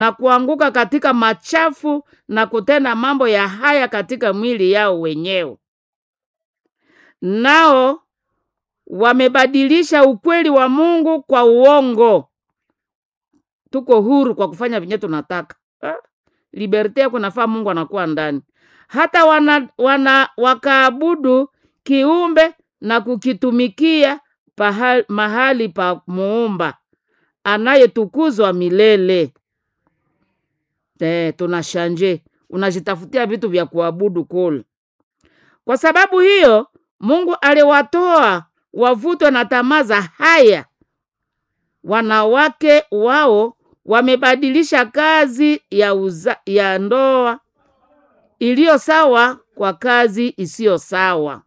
na kuanguka katika machafu na kutenda mambo ya haya katika mwili yao wenyewe. Nao wamebadilisha ukweli wa Mungu kwa uongo. Tuko huru kwa kufanya venye tunataka. Ah, liberte yako nafaa Mungu anakuwa ndani. Hata wana, wana wakaabudu kiumbe na kukitumikia pahali, mahali pa muumba anayetukuzwa milele. Eh, tunashanje unajitafutia vitu vya kuabudu kule. Kwa sababu hiyo Mungu aliwatoa wavutwe na tamaa za haya. Wanawake wao wamebadilisha kazi ya, uza, ya ndoa iliyo sawa kwa kazi isiyo sawa.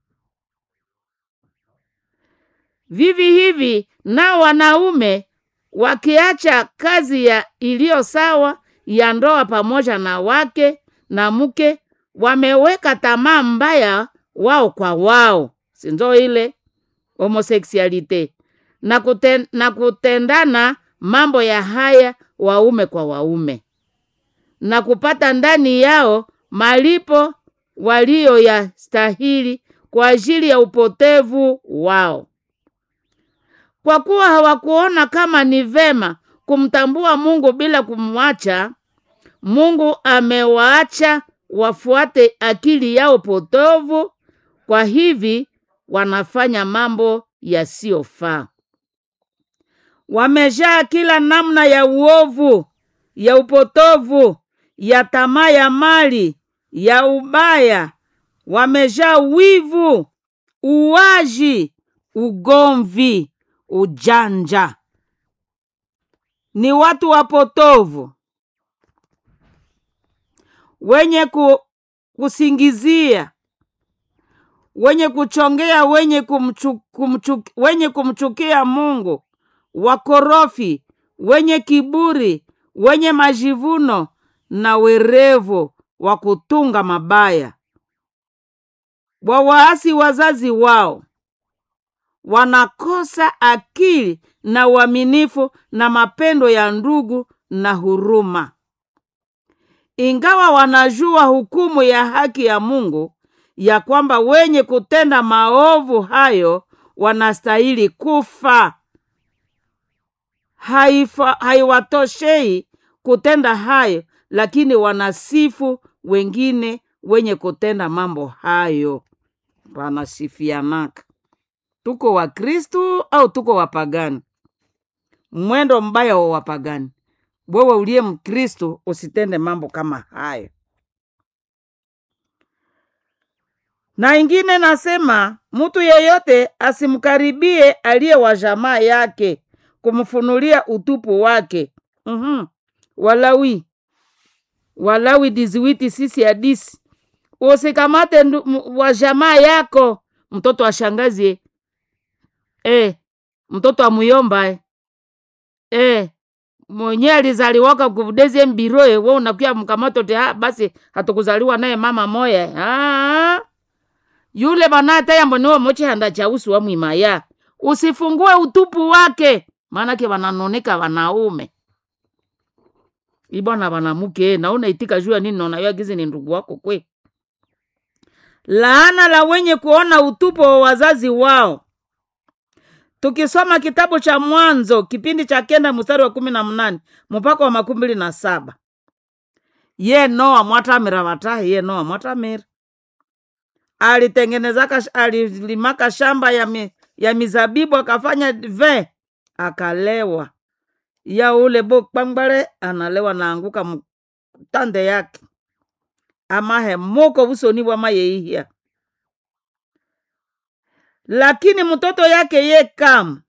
Vivi hivi nao wanaume wakiacha kazi ya iliyo sawa ya ndoa pamoja na wake na mke, wameweka tamaa mbaya wao kwa wao, sinzo ile homosexualite na, kuten, na kutendana mambo ya haya waume kwa waume na kupata ndani yao malipo waliyoyastahili kwa ajili ya upotevu wao, kwa kuwa hawakuona kama ni vema kumtambua Mungu bila kumwacha Mungu. Amewaacha wafuate akili yao potovu, kwa hivi wanafanya mambo yasiyofaa. Wamejaa kila namna ya uovu, ya upotovu, ya tamaa ya mali, ya ubaya. Wamejaa wivu, uwaji, ugomvi, ujanja. Ni watu wapotovu wenye ku, kusingizia, wenye kuchongea, wenye, kumchu, kumchu, wenye kumchukia Mungu, wakorofi, wenye kiburi, wenye majivuno na werevu wa kutunga mabaya, wawaasi wazazi wao, wanakosa akili na uaminifu na mapendo ya ndugu na huruma. Ingawa wanajua hukumu ya haki ya Mungu ya kwamba wenye kutenda maovu hayo wanastahili kufa, haifa haiwatoshei kutenda hayo, lakini wanasifu wengine wenye kutenda mambo hayo. Wanasifianaka. Tuko Wakristu au tuko wapagani? Mwendo mbaya wa wapagani. Wewe uliye Mkristo usitende mambo kama hayo. Na ingine nasema mtu yeyote asimkaribie aliye wa jamaa yake kumfunulia utupu wake. mm-hmm. Walawi Walawi diziwiti sisi hadisi, usikamate wa jamaa yako mtoto wa shangazi e, mtoto wa muyomba e. E, mwenye alizaliwaka kuvudezi mbiroe we unakuya mkamato te ha, basi hatukuzaliwa naye mama moya ha? yule banata mboniwo mochihanda cha usu wa mwimaya usifungue utupu wake maanake wananoneka wanaume ibwana wanamuke naona itika jua nini naona gizi ni ndugu wako kwe laana la wenye kuona utupu wa wazazi wao tukisoma kitabu cha Mwanzo kipindi cha kenda mstari wa kumi na mnane mpaka wa makumi mbili na saba ye Noa mwatamira watahi ye Noa mwatamira alitengenezaka alilimaka shamba ya, mi, ya mizabibu akafanya ve akalewa ya ule bo kpangbale analewa naanguka mtande yake amahe moko usoni bwa mayeihia lakini mtoto yake ye Kamu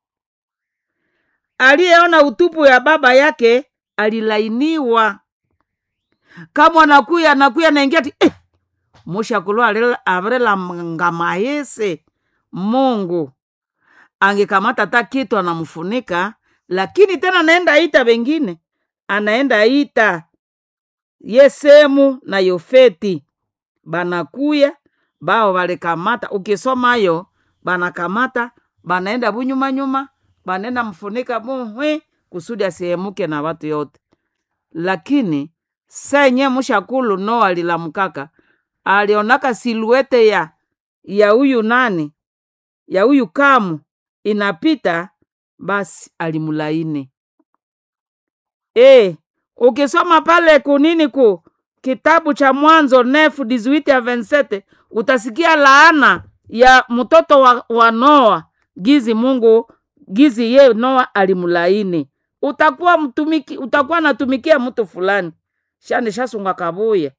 aliyeona utupu ya baba yake alilainiwa. Kamu anakuya anakuya naingia ti eh, mushakulwa avrela ngamayese Mungu angekamata ta kitu anamfunika, lakini tena anaenda ita wengine, anaenda ita Yesemu na Yofeti banakuya bao walikamata. Ukisomayo banakamata banaenda bunyuma nyuma, banaenda mfunika muhwi kusudi asihemuke na watu yote. lakini senye mushakulu no alilamukaka alionaka siluete ya ya huyu nani ya huyu kamu inapita basi alimulaini e, ukisoma pale kunini ku kitabu cha mwanzo nefu 18 ya 27 utasikia laana ya mtoto wa, wa noa gizi mungu gizi ye noa alimulaini utakuwa mtumiki utakuwa natumikia mtu fulani shani shasunga kabuya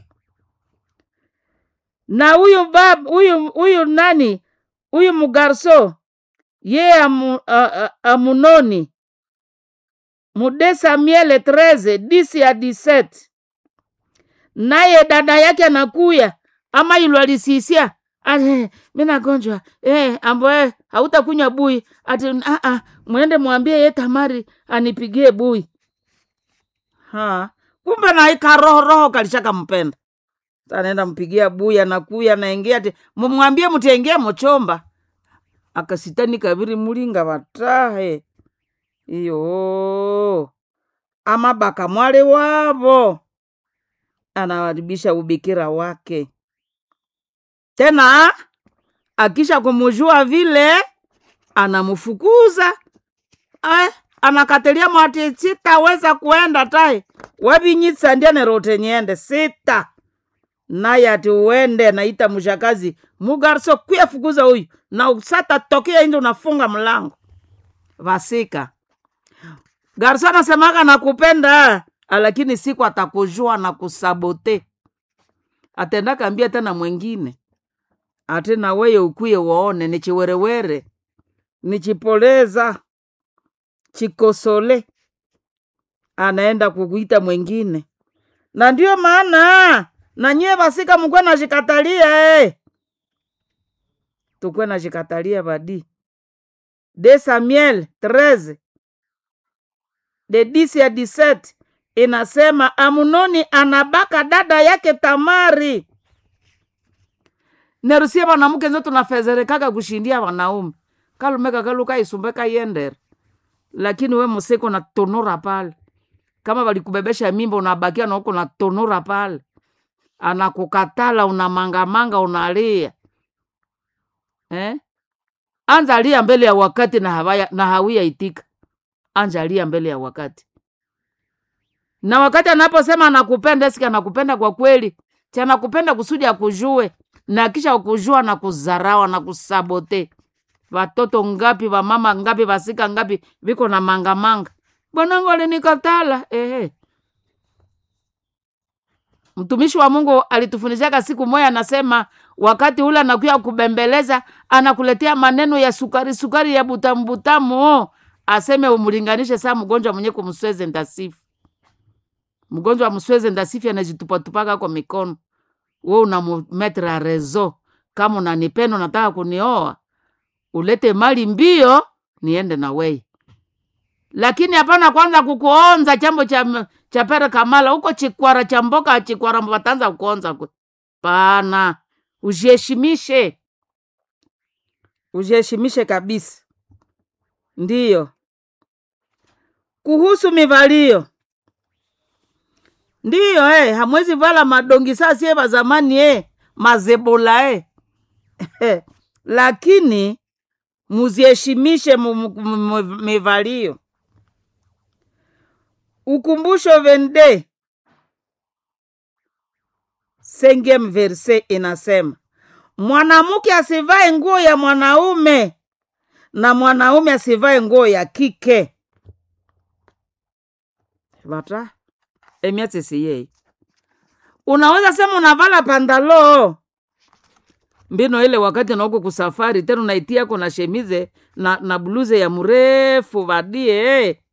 na huyu bab huyu huyu nani huyu mugarso ye amu, a, a, amunoni mude Samuele 13 disi ya 17 naye dada yake anakuya ama ilo alisisia ati mi nagonjwa eh, ambo eh, hautakunywa bui ati ah, ah, mwende mwambie ye Tamari anipigie bui ha kumbe naika roho roho kalishaka mpenda anaenda mpigia bui anakuya naingia ati mumwambie mutiengia mochomba akasitani kaviri mulinga vatahe iyo amabaka mwale wavo anawaribisha ubikira wake tena akisha kumujua vile anamfukuza eh, anakatelia mwati sitaweza kuenda tai wavinyitsa ndianerote nyende sita naye ati uende naita mshakazi mugarso kuyafukuza huyu na usata tokea inje unafunga mlango vasika garso anasemaka nakupenda lakini siku atakujua na kusabote atenda kambia tena mwengine ati na weye ukuye waone ni chiwerewere ni chipoleza chikosole anaenda kukuita mwengine na ndio maana na nyie vasika mukwe nashikatalia eh. tukwe nashikatalia vadi de Samuel 13 de 10 ya 17 inasema Amunoni anabaka dada yake Tamari. Nerusie vanamuke nzo tunafezerekaga kushindia wanaume kalumeka kaluka isumbeka yendere, lakini we museko na tonora pale, kama valikubebesha mimba unabakia na huko na tonora pale, anakukatala unamangamanga unalia eh? Anza alia mbele ya wakati na, hawaya, na hawia itika anja alia mbele ya wakati na wakati anaposema anakupenda siki anakupenda kwa kweli ti anakupenda kusudi akujue na kisha kujua na kuzarawa na kusabote watoto ngapi wamama ngapi vasika ngapi viko na mangamanga bwanangu alinikatala ehe mtumishi wa mungu alitufundishaga siku moya anasema wakati ule anakuya kubembeleza anakuletea maneno ya sukari sukari ya butamu butamu aseme umlinganishe saa mgonjwa mwenye kumsweze ndasifu mgonjwa wa msweze ndasifi anajitupatupaka kwa mikono we unamumetra rezo kama unanipenda unataka kunioa ulete mali mbio niende na wei lakini hapana kwanza kukuonza chambo cha, cha pere kamala huko chikwara cha mboka chikwara vatanza kuonza kwe pana ujiheshimishe ujiheshimishe kabisa ndiyo kuhusu mivalio ndiyo eh, hamwezi vala madongi saa sie va zamani eh, mazebola eh. lakini muziheshimishe mu- mu- mu- mivalio ukumbusho vende sengem verse inasema mwanamke asivae nguo ya mwanaume na mwanaume asivae nguo ya kike vata emiatsisiyei unaweza sema unavala pandalo mbino ile wakati nauko kusafari tena unaitiako na shemize na, na bluze ya mrefu vadie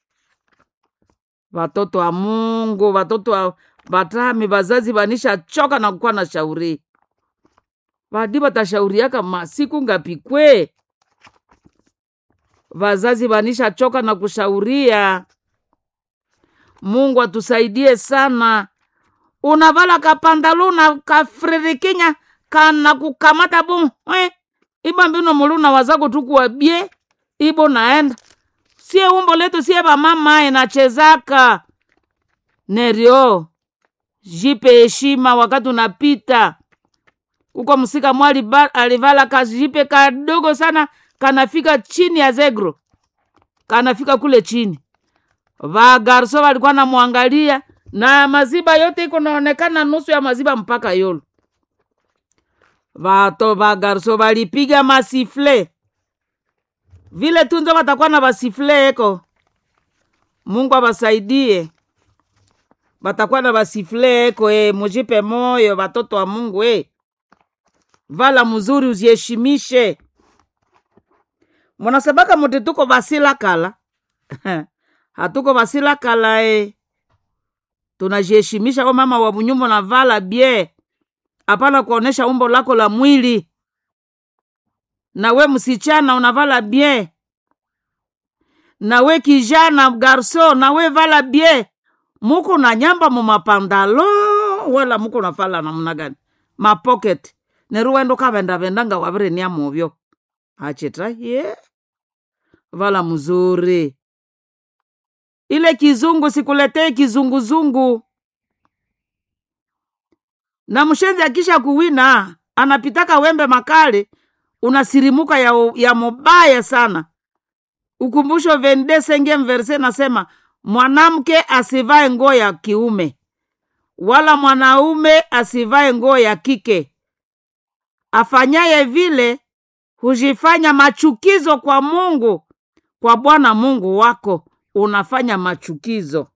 watoto wa mungu watoto wa vatami vazazi vanisha choka na kukuwa na shauri vadi vatashauriaka masiku ngapi kwe vazazi vanisha choka na kushauria mungu atusaidie sana unavala kapandalu na kafririkinya kana kukamata bu eh, iba mbino muluna wazako tukuwabie ibo naenda sie umbo letu sie vamama inachezaka nerio jipe heshima wakati unapita huko msika mwali ba- alivala kajipe kadogo sana kanafika chini ya zegro kanafika kule chini vagarso walikuwa namwangalia na maziba yote iko naonekana nusu ya maziba mpaka yolo vato vagarso valipiga masifle vile tunzo watakuwa na vasifle eko mungu awasaidie watakuwa na vasifle eko e, mujipe moyo watoto wa mungu e. vala mzuri uziheshimishe munasabaka muti tuko vasila kala hatuko vasila kala e. tunajiheshimisha o mama wa bunyumba na vala bie hapana kuonesha umbo lako la mwili na we msichana unavala bien na we kijana garso na we vala bien muko na nyamba mu mapandalo wala muko navala namna gani mapocket neruwendo kavendavendanga wavirenia muvyo hachita ye vala mzuri ile kizungu sikuletee kizunguzungu na mshenzi akisha kuwina anapitaka wembe makali unasirimuka ya, ya mubaya sana ukumbusho vende senge mverse nasema mwanamke asivae nguo ya kiume wala mwanaume asivae nguo ya kike afanyaye vile hujifanya machukizo kwa mungu kwa bwana mungu wako unafanya machukizo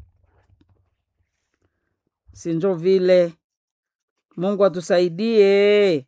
sinjo vile mungu atusaidie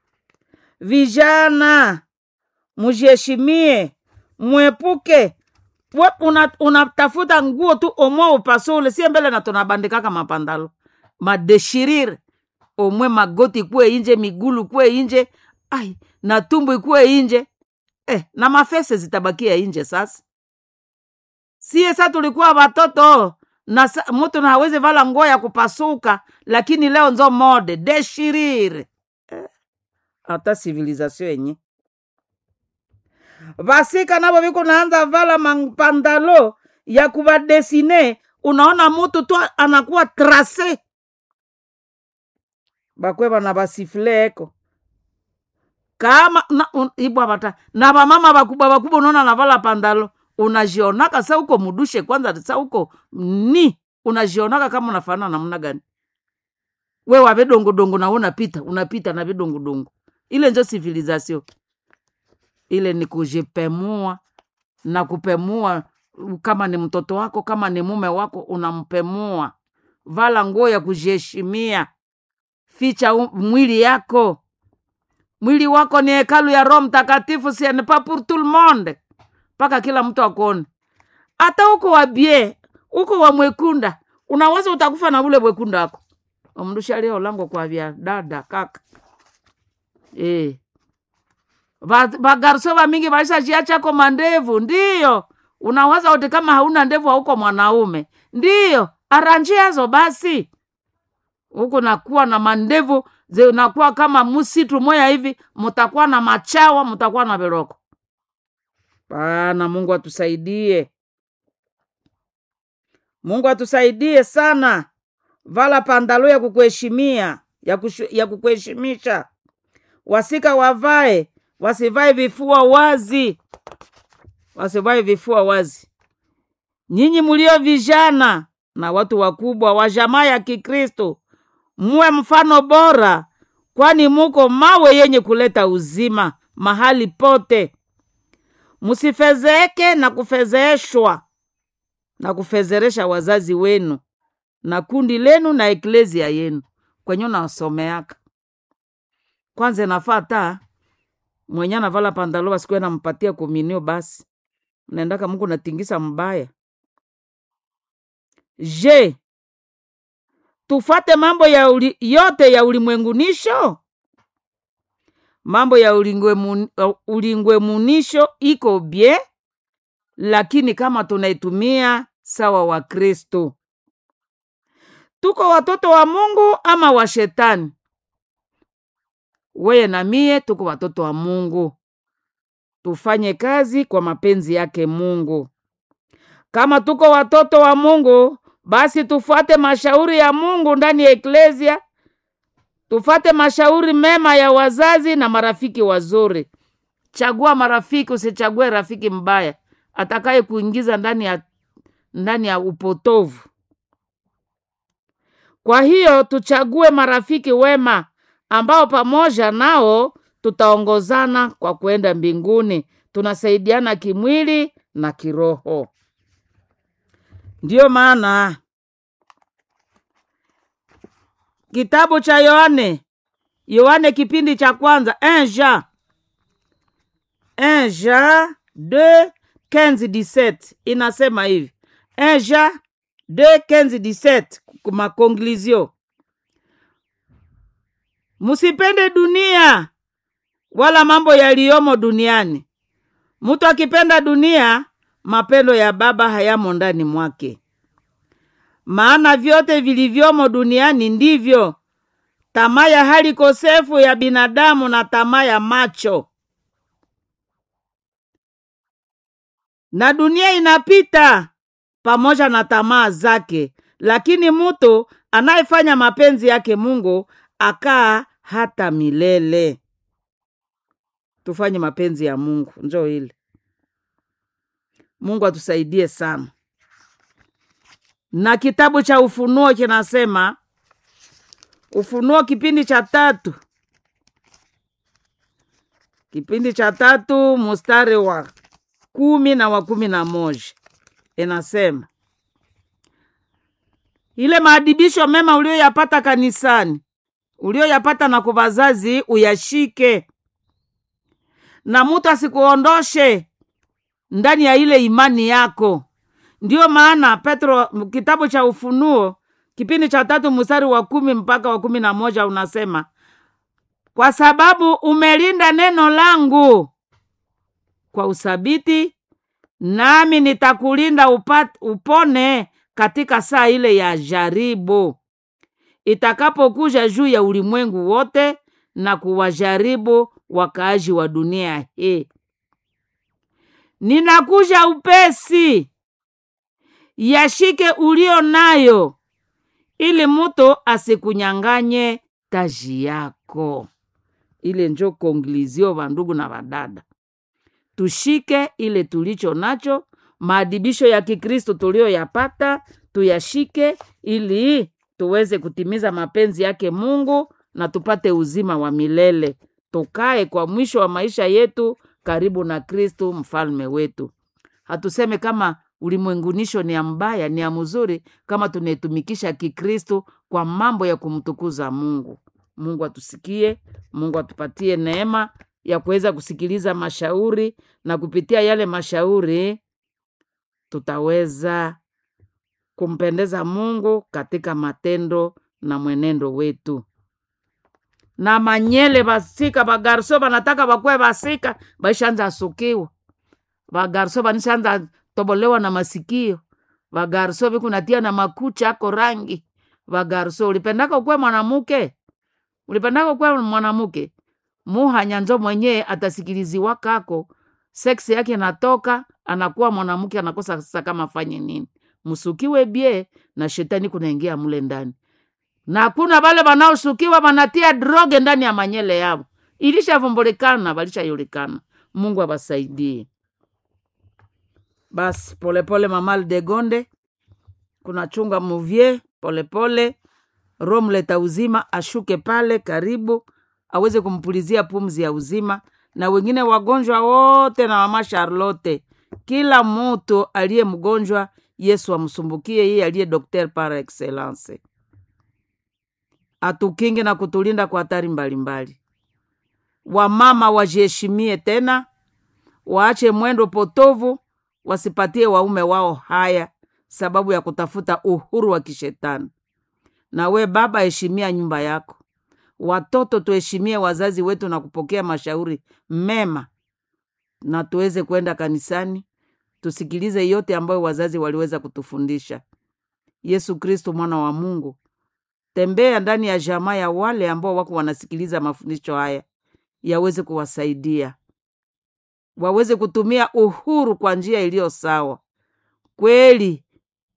vijana mujiheshimie mwepuke we unatafuta una nguo tu omwe upasule sie mbele na tunabandikaka mapandalo madeshirire omwe magoti kuwe inje migulu kuwe inje ai na tumbu ikuwe inje eh, na mafese zitabakia inje sasa sie sa tulikuwa watoto na sa, mtu na hawezi vala nguo ya kupasuka lakini leo nzo mode deshirire hata eh, civilisation yenye vasika navo viko naanza vala mapandalo ya kuvadesine unaona mutu tu anakuwa trase bakwe vana vasifule eko kama na, un, ibwa vata na vamama vakubwa vakubwa unaona navala pandalo unajionaka sa uko mudushe kwanza sa uko ni unajionaka kama unafanana namna gani we wa vidongodongo na unapita unapita na vidongodongo ile njo civilisation ile ni kujipemua na kupemua kama ni mtoto wako kama ni mume wako unampemua vala nguo ya kujiheshimia ficha u, mwili yako mwili wako ni hekalu ya roho mtakatifu siene pas pour tout le monde mpaka kila mtu akuone hata huko wabie huko wa mwekunda unaweza utakufa na ule mwekunda ako omndusha leo lango kwa vya dada kaka e. vagarso vamingi vaishachiachako mandevu ndiyo unawaza uti kama hauna ndevu hauko mwanaume ndiyo aranjiazo basi huku nakuwa na mandevu zinakuwa kama msitu moya hivi mutakuwa na machawa mutakuwa na viroko pana mungu atusaidie mungu atusaidie sana vala pandalo ya kukuheshimia ya, kushu, ya kukuheshimisha wasika wavae wasivae vifua wazi wasivae vifua wazi nyinyi mulio vijana na watu wakubwa wa jamaa ya kikristo muwe mfano bora kwani muko mawe yenye kuleta uzima mahali pote musifezeeke na kufezeeshwa na kufezeresha wazazi wenu na kundi lenu na eklezia yenu kwenye nasomeaka kwanza nafaa ta mwenye anavala pandalo basikuwe nampatia komunio basi naendaka muku natingisa mbaya je tufate mambo ya uli, yote ya ulimwengunisho mambo ya ulingwemun, ulingwemunisho iko bie lakini kama tunaitumia sawa wa kristo tuko watoto wa mungu ama wa shetani weye na mie tuko watoto wa mungu tufanye kazi kwa mapenzi yake mungu kama tuko watoto wa mungu basi tufuate mashauri ya Mungu ndani ya eklesia, tufuate mashauri mema ya wazazi na marafiki wazuri. Chagua marafiki, usichague rafiki mbaya atakaye kuingiza ndani ya ndani ya upotovu. Kwa hiyo tuchague marafiki wema ambao pamoja nao tutaongozana kwa kwenda mbinguni, tunasaidiana kimwili na kiroho. Ndiyo maana kitabu cha Yohane, Yohane kipindi cha kwanza 1 Jean 1 Jean 2 15 17 inasema hivi 1 Jean 2 15 17 kuma conclusion, musipende dunia wala mambo yaliyomo duniani. Mtu akipenda dunia, mapendo ya Baba hayamo ndani mwake. Maana vyote vilivyomo duniani ndivyo tamaa ya hali kosefu ya binadamu na tamaa ya macho na dunia inapita pamoja na tamaa zake, lakini mtu anayefanya mapenzi yake Mungu akaa hata milele. Tufanye mapenzi ya Mungu, njoo ile. Mungu atusaidie sana. Na kitabu cha Ufunuo kinasema, Ufunuo kipindi cha tatu, kipindi cha tatu mstari wa kumi na wa kumi na moja inasema ile maadibisho mema ulioyapata kanisani, ulioyapata na kwa wazazi uyashike, na mutu asikuondoshe ndani ya ile imani yako. Ndiyo maana Petro, kitabu cha Ufunuo kipindi cha tatu mstari wa kumi mpaka wa kumi na moja unasema, kwa sababu umelinda neno langu kwa usabiti nami nitakulinda upat, upone katika saa ile ya jaribu itakapokuja juu ya ulimwengu wote na kuwajaribu wakaaji wa dunia hii. Ninakuja upesi, yashike ulio nayo, ili mutu asikunyang'anye taji yako. Ile njo konglizio, vandugu na vadada tushike ile tulicho nacho, maadibisho ya Kikristo tuliyoyapata tuyashike, ili tuweze kutimiza mapenzi yake Mungu na tupate uzima wa milele, tukae kwa mwisho wa maisha yetu karibu na Kristu mfalme wetu. Hatuseme kama ulimwengunisho ni ya mbaya, ni ya mzuri, kama tunaitumikisha Kikristo kwa mambo ya kumtukuza Mungu. Mungu atusikie, Mungu atupatie neema ya kuweza kusikiliza mashauri na kupitia yale mashauri tutaweza kumpendeza Mungu katika matendo na mwenendo wetu. Na manyele basika bagarso banataka bakwe basika baishanza asukiwa bagarso banishanza tobolewa na masikio bagarso bikunatia na makucha ako rangi bagarso ulipendaka ukwe mwanamuke ulipendaka ukwe mwanamuke muhanya njo mwenye atasikiliziwa kako seksi yake natoka anakuwa mwanamke anakosa sasa kama afanye nini msukiwe bie na shetani kunaingia mule ndani na kuna vale wanaosukiwa wanatia droge ndani ya manyele yao ilishavumbulikana walishajulikana mungu awasaidie basi polepole mamal de gonde kuna chunga muvye polepole roho mleta uzima ashuke pale karibu aweze kumpulizia pumzi ya uzima na wengine wagonjwa wote na mama Charlotte, kila mutu aliye mgonjwa Yesu amsumbukie yeye aliye dokter par excellence, atukinge na kutulinda kwa hatari mbalimbali. Wamama wajiheshimie tena, waache mwendo potovu, wasipatie waume wao haya sababu ya kutafuta uhuru wa kishetani. Na we baba, heshimia nyumba yako. Watoto tuheshimie wazazi wetu na kupokea mashauri mema, na tuweze kwenda kanisani tusikilize yote ambayo wazazi waliweza kutufundisha. Yesu Kristo mwana wa Mungu, tembea ndani ya jamaa ya wale ambao wako wanasikiliza mafundisho haya, yaweze kuwasaidia waweze kutumia uhuru kwa njia iliyo sawa. Kweli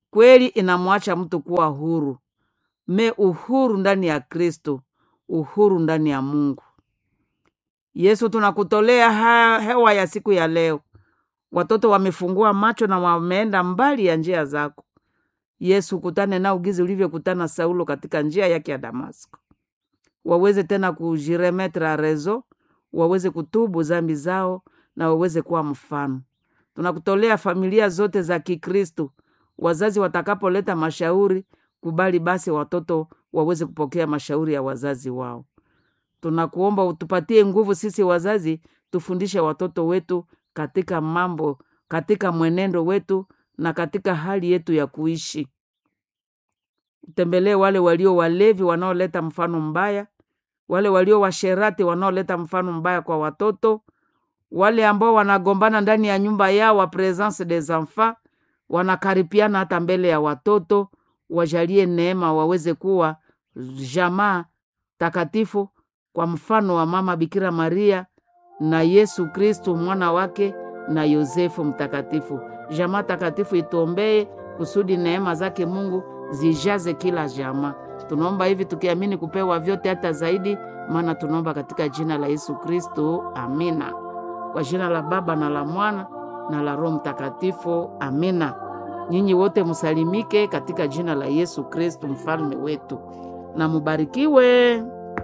kweli inamwacha mtu kuwa huru me uhuru ndani ya kristo uhuru ndani ya mungu yesu tunakutolea ha- hewa ya siku ya leo watoto wamefungua macho na wameenda mbali ya njia zako yesu kutane nao gizi ulivyokutana saulo katika njia yake ya damasko waweze tena kujiremetre rezo waweze kutubu zambi zao na waweze kuwa mfano tunakutolea familia zote za kikristu wazazi watakapoleta mashauri kubali basi watoto waweze kupokea mashauri ya wazazi wao tunakuomba utupatie nguvu sisi wazazi tufundishe watoto wetu katika mambo katika mwenendo wetu na katika hali yetu ya kuishi utembelee wale walio walevi wanaoleta mfano mbaya wale walio washerati wanaoleta mfano mbaya kwa watoto wale ambao wanagombana ndani ya nyumba yao wa presence des enfants wanakaripiana hata mbele ya watoto wajalie neema waweze kuwa jamaa takatifu kwa mfano wa mama bikira maria na yesu kristu mwana wake na yosefu mtakatifu jamaa takatifu ituombee kusudi neema zake mungu zijaze kila jamaa tunaomba hivi tukiamini kupewa vyote hata zaidi maana tunaomba katika jina la yesu kristu amina kwa jina la baba na la mwana na la roho mtakatifu amina nyinyi wote msalimike katika jina la yesu kristu mfalme wetu na mubarikiwe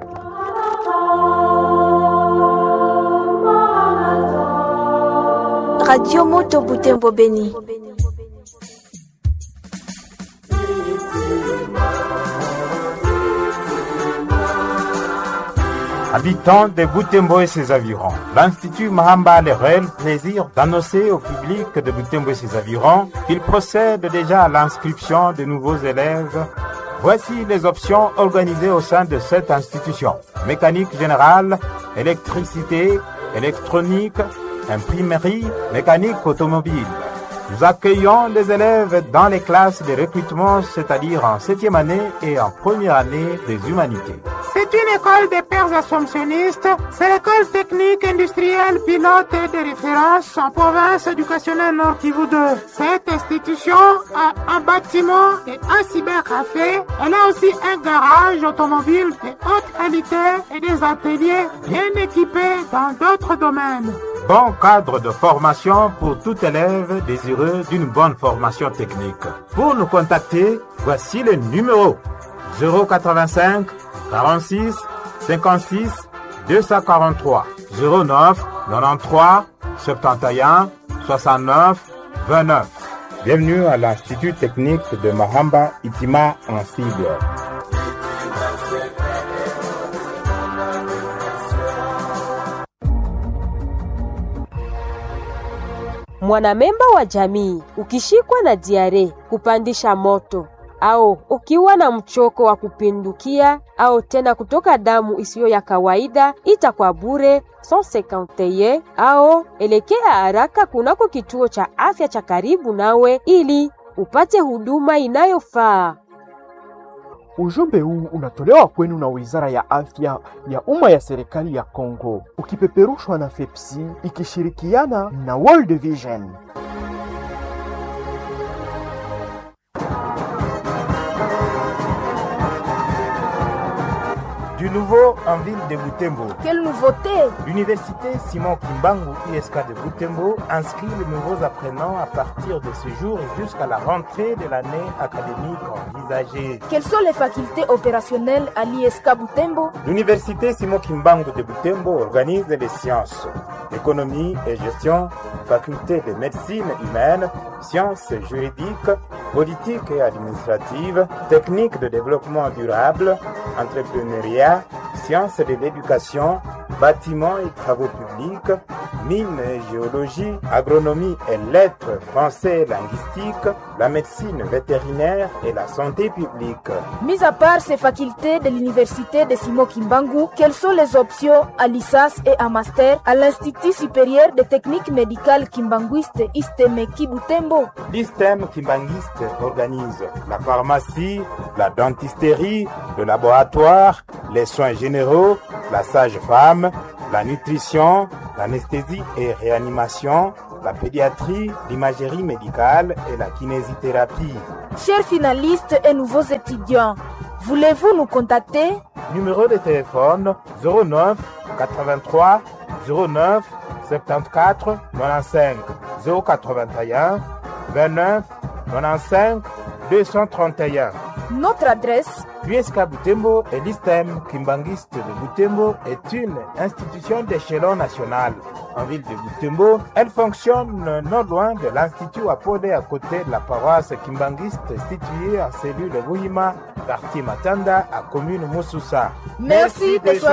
Radio Moto Butembo Beni. Habitants de Butembo et ses environs, l'Institut Mahamba a le réel plaisir d'annoncer au public de Butembo et ses environs qu'il procède déjà à l'inscription de nouveaux élèves. Voici les options organisées au sein de cette institution. Mécanique générale, électricité, électronique, imprimerie, mécanique automobile. Nous accueillons les élèves dans les classes de recrutement, c'est-à-dire en septième année et en première année des humanités. C'est une école des pères assomptionnistes. C'est l'école technique industrielle pilote de référence en province éducationnelle Nord Kivu 2. Cette institution a un bâtiment et un cybercafé. Elle a aussi un garage automobile de haute qualité et des ateliers bien équipés dans d'autres domaines. Bon cadre de formation pour tout élève désireux d'une bonne formation technique. Pour nous contacter, voici le numéro 085 46 56 243 09 93 71 69 29. Bienvenue à l'Institut technique de Mahamba Itima en sigle. Mwanamemba wa jamii ukishikwa na diare, kupandisha moto au ukiwa na mchoko wa kupindukia au tena kutoka damu isiyo ya kawaida, ita kwa bure 151 au elekea haraka kunako kituo cha afya cha karibu nawe ili upate huduma inayofaa. Ujumbe huu unatolewa kwenu na Wizara ya Afya ya Umma ya Serikali ya Kongo, ukipeperushwa na FEPSI ikishirikiana na World Vision. Du nouveau en ville de Butembo. Quelle nouveauté L'université Simon Kimbangu ISK de Butembo inscrit les nouveaux apprenants à partir de ce jour et jusqu'à la rentrée de l'année académique envisagée. Quelles sont les facultés opérationnelles à l'ISK Butembo L'université Simon Kimbangu de Butembo organise les sciences, économie et gestion, faculté de médecine humaine, sciences juridiques, politique et administrative, technique de développement durable, entrepreneuriat, sciences de l'éducation, bâtiments et travaux publics, mines et géologie, agronomie et lettres, français et linguistique, la médecine vétérinaire et la santé publique. Mis à part ces facultés de l'université de Simo Kimbangu, quelles sont les options à licence et à master à l'Institut supérieur de techniques médicales kimbanguiste Istemeki Butembo L'ISTEM Kimbanguiste organise la pharmacie, la dentisterie, le laboratoire, les soins généraux, la sage-femme, la nutrition, l'anesthésie et réanimation, la pédiatrie, l'imagerie médicale et la kinésithérapie. Chers finalistes et nouveaux étudiants, voulez-vous nous contacter Numéro de téléphone 09 83 09 74 95 081 29 95 231. Notre adresse L'USK Butembo et l'ISTEM Kimbangiste de Butembo est une institution d'échelon national. En ville de Butembo, elle fonctionne non loin de l'Institut Apodé à côté de la paroisse Kimbangiste située en cellule Wuhima, quartier Matanda, à commune Moussoussa. Merci de choisir